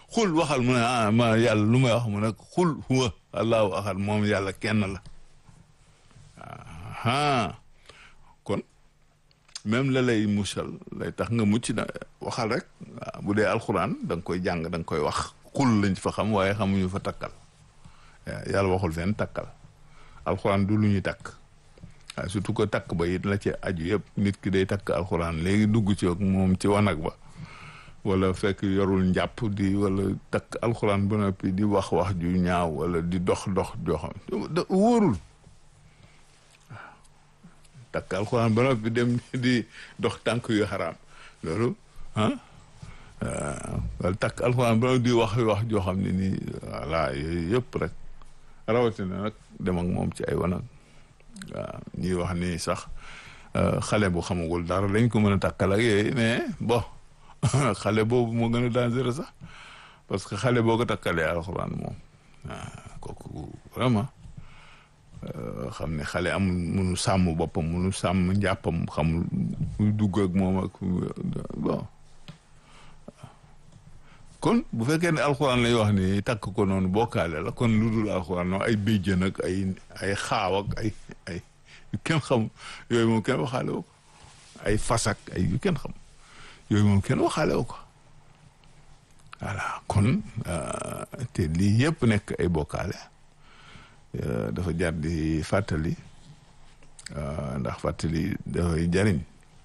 xul waxal mu ne ah ma yàlla lu may wax mu ne xul huwa allahu ahad moom yàlla kenn la aa kon même la lay musal lay tax nga mucc na waxal rek waaw bu dee alxuraan da nga koy jàng da nga koy wax xul lañ fa xam waaye xamuñu fa takkal yàlla waxul fenn takkal alxuraan du lu ñuy takk waaw surtout que takk ba it la ci aju yëpp nit ki day takk alxuraan léegi dugg ci moom ci wanag ba wala fekk yorul njàpp di wala takk alxuraan ba noppi di wax wax ju ñaaw wala di dox dox joo xam wóorul takk alxuraan ba noppi dem di dox tànk yu xaraam loolu ah wala takk alxuraan ba noppi di wax wax joo xam ne nii voilà yooyu yëpp rek rawatina nag dem ak moom ci ay wanag waaw ñuy wax ni sax xale bu xamagul dara lañ ko mën a takkal ak yooyu mais bon xale boobu moo gën a dangereux sax parce que xale boo ko takkalee alxuraan moom waaw kooku vraiment xam ne xale amul munu sàmm boppam munu sàmm njàppam xamul muy dugg ak moom ak bon kon bu fekkee ne alxuraan lay wax ni takk ko noonu bokkaale la kon lu dul alxuraan noonu ay béjjën ak ay ay xaaw ak ay ay yu kenn xam yooyu moom kenn waxaale wu ko ay fasak ay yu kenn xam yooyu moom kenn waxaale wu ko voilà kon te lii yëpp nekk ay bokkaale dafa jar di fàttali ndax fàttali dafay jariñ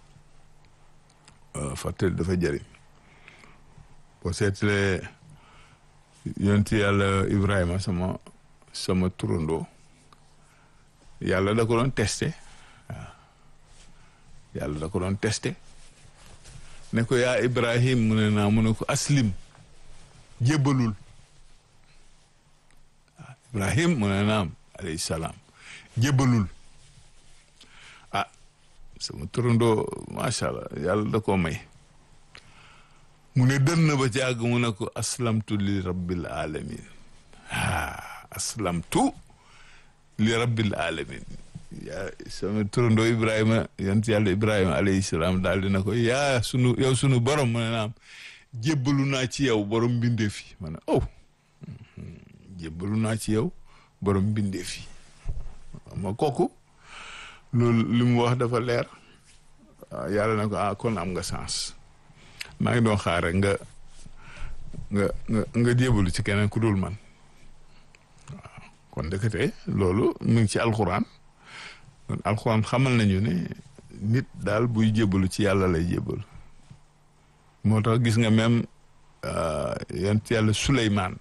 fàttali dafa jariñ boo seetlee yonti yàlla Ibrahima sama sama turandoo yàlla da ko doon testé waaw yàlla da ko doon testé ne ko yaa Ibrahim mu ne naa mu ne ko aslim jébbalul waaw Ibrahim mu ne naam alayhi salaam jébbalul ah sama turandoo macha allah yàlla da koo may mu ne dën na ba ci àgg mu ne ko aslamtu li rabbil alamin ah aslamtu li rabbil alamin yaa sama turandoo Ibrahima yonent yàlla Ibrahima alayhi salaam daal dina ko yaa sunu yow sunu borom mu ne naam jébbalu naa ci yow borom mbindeef yi ma ne oh jébbalu naa ci yow borom mbindeef yi ma kooku loolu li mu wax dafa leer yàlla na ko ah kon am nga sens maa ngi doon xaar rek nga nga nga nga jébalu ci keneen ku dul man waaw kon dëkkate loolu mu ngi ci alxuraan kon alxuraan xamal nañu ne nit daal buy jébalu ci yàlla lay jébalu moo tax gis nga même yonent yàlla Suleymaan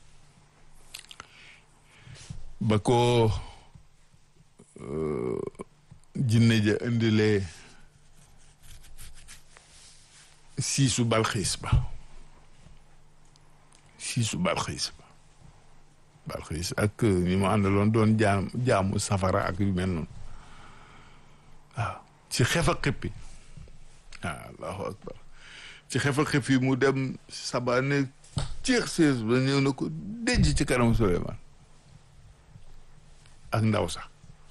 ba ko jinne ja indilee siisu balxiis ba siisu balxiis ba balxiis ak ñi mu àndaloon doon jaam jaamu safara ak yu mel noonu waaw ci xefa xippi waaw allahu akbar ci xefa xippi mu dem sabaane ceex sees ba ñëw na ko denc ci kanam Suleymaan ak ndaw sax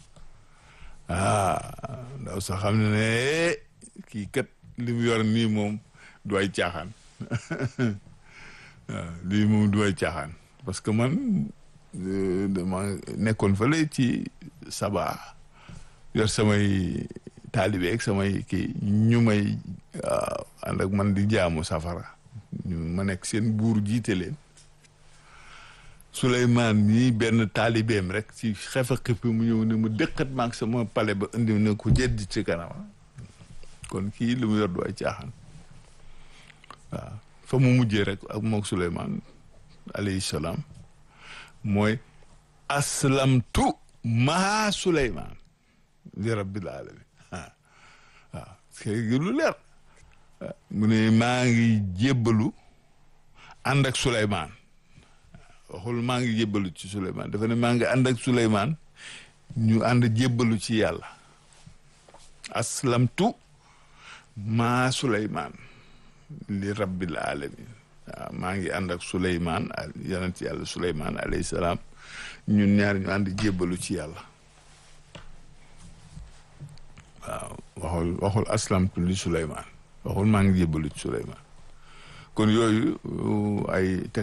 ah ndaw sax xam ne ne kii kat li mu yor nii moom du ay caaxaan waaw lii moom du ay caaxaan parce que man dama nekkoon fële ci saba yor samay taalibe ak samay kii ñu may ànd ak man di jaamu safara ñu ma nekk seen buur jiite leen Souleymane nii benn taalibeem rek ci xefa xippi mu ñëw ne mu dëkkat maag sama pale ba indi ne ko jedd ci kanama kon kii li mu yor du ay caaxaan waaw fa mu mujjee rek ak mook Souleymane alayhi salaam mooy aslamtu maa Souleymane li rabbil alamin waaw waaw lu leer mu ne maa ngi jébbalu ànd ak Souleymane waxul maa ngi jébbalu ci Souleymane dafa ne maa ngi ànd ak Souleymane ñu ànd jébbalu ci yàlla aslamtu maa Souleymane li rabbil alamin waaw maa ngi ànd ak Souleymane yonent yàlla Souleymane alayhi salaam ñun ñaar ñu ànd jébbalu ci yàlla waaw waxul waxul aslamtu li Souleymane waxul maa ngi jébbalu ci Souleymane kon yooyu ay